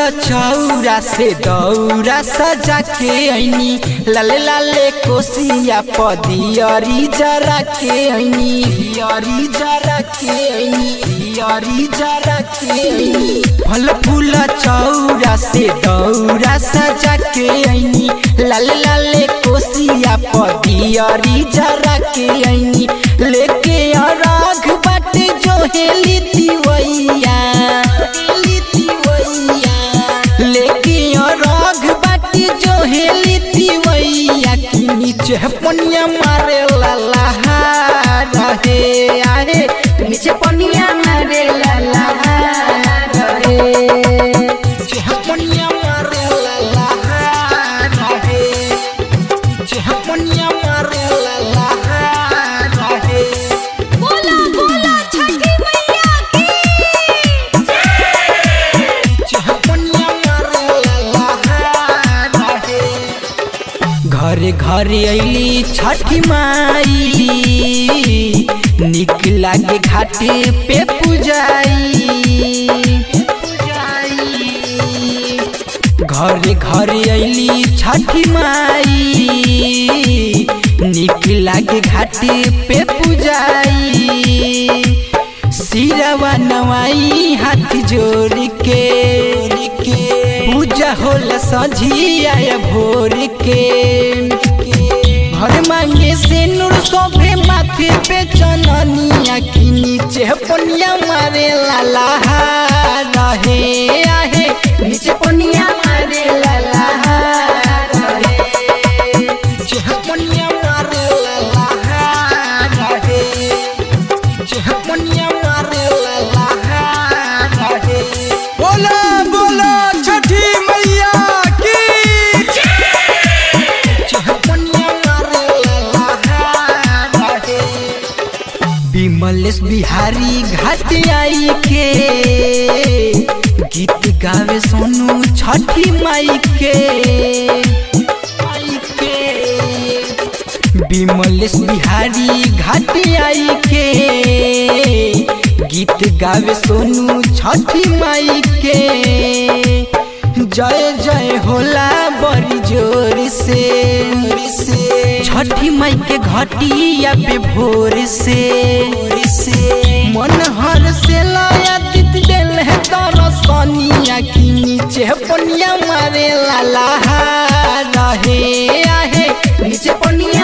चौरा से दौरा सजा के ऐनी लाले लाले कोसिया पदियरी जरा के ऐनी दियरी जरा के ऐनी दियरी जरा के ऐनी फल फूल चौरा से दौरा सजा के ऐनी लाले लाले कोसिया पदियरी जरा के ऐनी लेके राग बाटे जो हेली तिवैया लेके राग बाटे जो हेली तिवैया की नीचे पनिया मारे लाला रहे आहे नीचे पनिया मारे लाला रहे नीचे पनिया मारे लाला रहे नीचे पनिया मारे लाला रहे बोला बोला छठी मैया की घरे घरे अली छठी माई निक लागे घाटे पे पूजाई घरे घरे अली छठी माई निक लागे घाटे पे पूजाई सिरवा नवाई हाथ जोड़ के पूजा होला सझिया भोर के घर मांगे से नूर सोभे माथे पे चननिया की नीचे पनिया मारे लाला रहे आहे नीचे पनिया मारे लाला रहे नीचे पनिया मारे लाला रहे बोला बोला छठी मैया की विमलेश बिहारी घाट आई के गीत गावे सोनू छठी माई के माई के विमलेश बिहारी घाट आई के गीत गावे सोनू छठी माई के जय जय होला बड़ी जोर से छठी माई के घटिया पे भोर से मन हर से लाया दित दिल है तारा सोनिया की नीचे पनिया मारे लाला रहे आहे नीचे पनिया